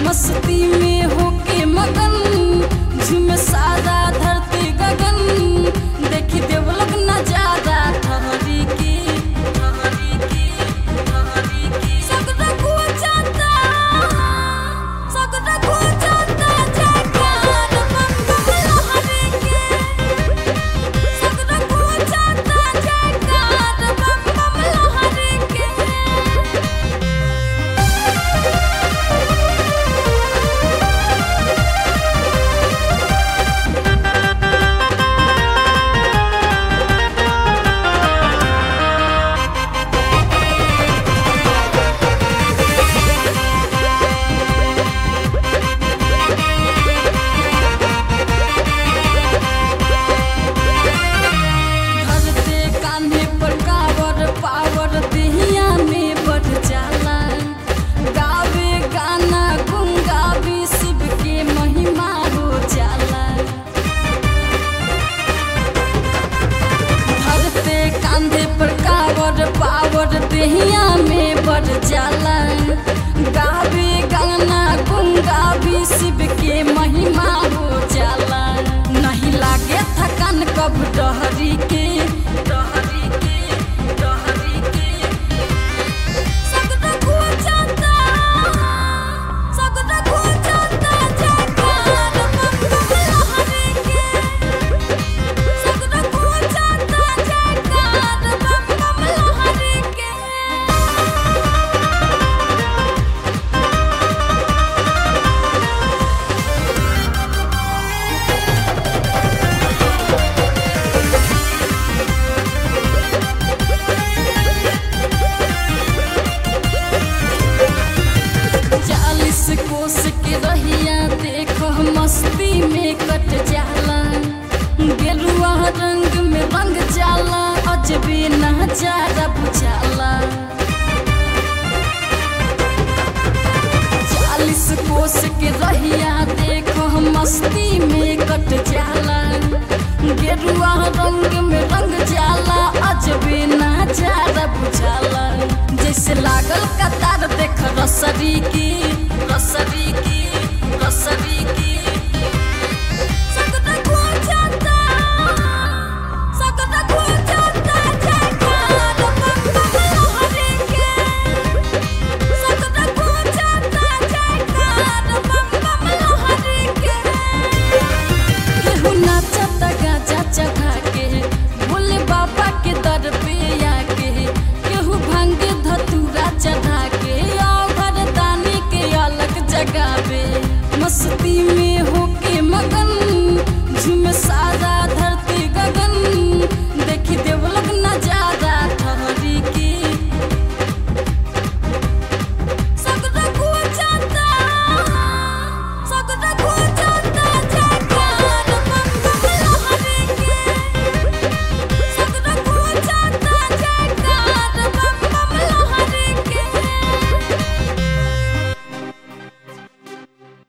मस्ती में होके मगन झूमे सारा धरती गगन देखी देवलोग नजारा ठहरी की ठहरी की ठहरी की सगरा को जाता सगरा को जाता जयकार बम बम लहरी के सगरा को जाता जयकार बम बम लहरी के धरते कान्हे पर कावर पावर देहिया में बढ़ जाला गावे गाना गुंगावी शिव के महिमा हो जाला धरते कांधे पर कावर पावर देहिया में बढ़ जाला गावे गाना गुंगावी शिव के महिमा हो जाला नहीं लागे थकान कब डहरी के डहरी के डहरी के सगदा खो जाता सगदा खो जाता जयकार बम बम लहरी के सगदा खो जाता जयकार बम बम लहरी के चालीस कोस के रहिया देखो मस्ती में कट जाला गेरुआ रंग में रंग जाला अजबे नजारा बुझाला चालीस कोस के रहिया देखो मस्ती में कट जाला गेरुआ रंग में रंग जाला अजबे नजारा बुझाला जैसे लागल कतार देख रसरी की रसरी की रसरी की सकता खो जाता सकता खो जाता जयकार बम बम लहरी के सकता खो जाता जयकार बम बम लहरी के केहू नाचत गाजा चढ़ा के भोले बाबा के दर पे आके केहू भांग धतूरा चढ़ा के और दानी के अलग जगावे मस्ती में